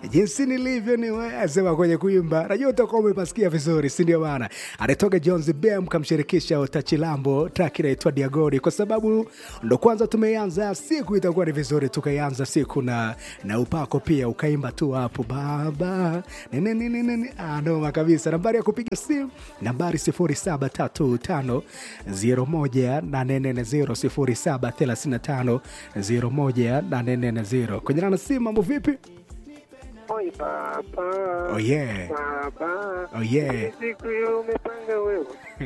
jinsi nilivyo ni wewe, sema kwenye kuimba, najua utakuwa umepasikia vizuri, si ndio bana? Anatoka Jones Bem kamshirikisha Utachilambo, track inaitwa Diagodi, kwa sababu ndo kwanza tumeanza siku, itakuwa ni vizuri tukaianza siku na na upako pia, ukaimba tu hapo baba nene nene nene, ah, noma kabisa. Nambari ya kupiga simu nambari 0735 01 840 0735 kwenye nana simu. Mambo vipi? Oi baba. Oh yeah. Baba. Oh yeah. Hii Siku hiyo umepanga wewe.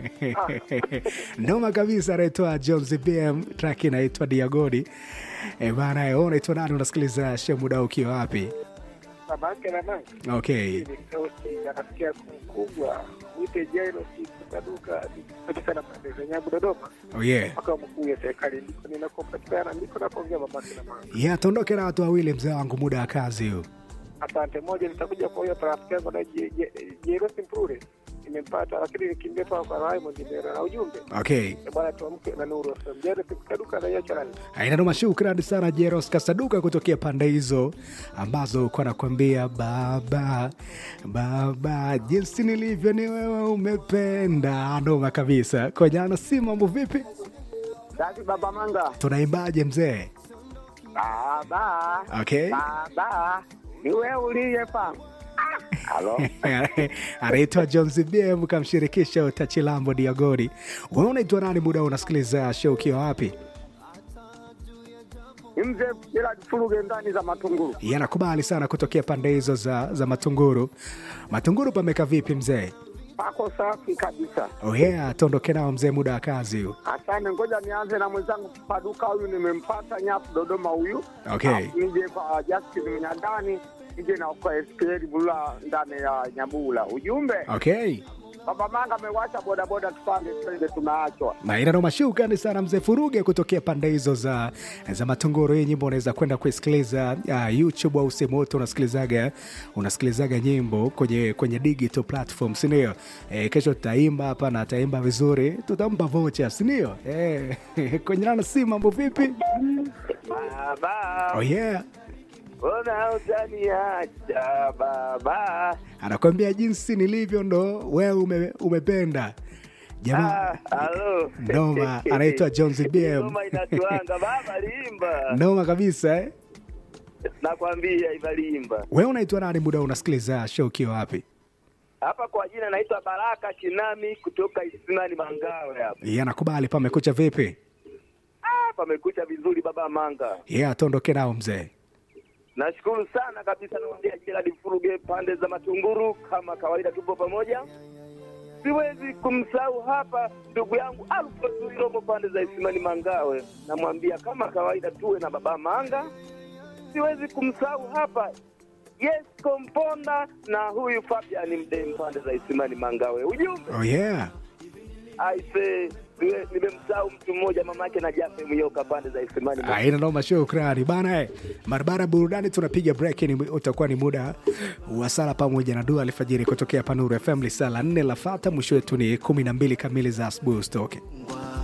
Noma kabisa, anaitwa Jones BM, track inaitwa Diagodi. E bana, wewe unaitwa nani? Unasikiliza show muda ukiwa wapi? Babake na mama. Okay. Ni sauti ya rafiki yako mkubwa. Mwite Jairo Sikaduka kabisa na pande za Nyabu Dodoma. Oh yeah. Makao makuu ya serikali ndiko ninakopatikana ndiko napoongea babake na mama. Yeah, tuondoke na watu wawili mzee wangu, muda wa kazi huu. Asante. Moja nitakuja kwa hiyo rafiki yangu na Jairo Simpure. Nimempata lakini nikimbia kwa kwa Raymond Ndera na ujumbe. Okay. Eh, Bwana tuamke na nuru. Jairo Sikaduka na yacha nani? Aina noma, shukrani sana Jeros Kasaduka kutokea pande hizo ambazo uko nakwambia baba baba, jinsi nilivyo ni wewe umependa. Noma kabisa. Kwenye si mambo vipi? Dadi Baba Manga. Tunaimbaje mzee? Baba. Okay. Baba. Ni wewe uliyepanga. Halo. anaitwa Jones BM kamshirikisha Utachilambo Diagori. Wewe unaitwa nani? Muda huu unasikiliza show ukiwa wapi? Ni mzee bila furuge ndani za matunguru. Yanakubali sana kutokea pande hizo za, za Matunguru. Matunguru pameka vipi mzee? Pako safi kabisa. Oh yeah, tuondoke nao mzee, muda wa kazi huu. Asante, ngoja nianze na mwenzangu Kipaduka, huyu nimempata nyapu Dodoma huyu. Okay. Alafu Nije kwa Justin Mnyandani, nije na kwa SPL Bula ndani ya Nyabula. Ujumbe Okay. Baba Manga amewasha bodaboda, tupande twende, tunaachwa. na ina noma shukrani sana mzee Furuge kutokea pande hizo za, za Matunguru. Hii nyimbo unaweza kwenda kuisikiliza uh, YouTube au sehemu yote unasikilizaga unasikilizaga nyimbo kwenye, kwenye digital platform sindio? E, kesho tutaimba hapa na ataimba vizuri, tutampa vocha sindio? E, kwenye nana si mambo vipi? Baba, Oh yeah. mbona utaniacha baba? Anakwambia jinsi nilivyo ndo wewe ume, umependa jamaa halo. Noma, anaitwa Jones BM. Noma inatuanga baba, limba. noma kabisa eh? Nakwambia ivalimba. Wewe unaitwa nani? Muda huu unasikiliza show ukiwa wapi? Hapa kwa jina naitwa Baraka Shinami kutoka Isimani Mangawe hapa. Yeye anakubali pamekucha vipi? Ah, pamekucha vizuri baba Manga. Yeye atondoke nao mzee. Nashukuru sana kabisa, naongea Gerald Furuge pande za Matunguru, kama kawaida tupo pamoja. Siwezi kumsahau hapa ndugu yangu Alfred Iromo pande za Isimani Mangawe, namwambia kama kawaida tuwe na baba Manga. Siwezi kumsahau hapa Yes Komponda na huyu Fabian Mdem pande za Isimani Mangawe. Ujumbe Oh yeah. aise, niwe- nimemsahau mtu mmoja mamake na Jafe Myoka pande za Isimani Mangawe. Aina noma shukrani bana eh. Barabara burudani tunapiga break ni utakuwa ni muda wa sala pamoja na dua alfajiri kutokea Panuru FM lisala nne lafata mwisho wetu ni kumi na mbili kamili za asubuhi usitoke.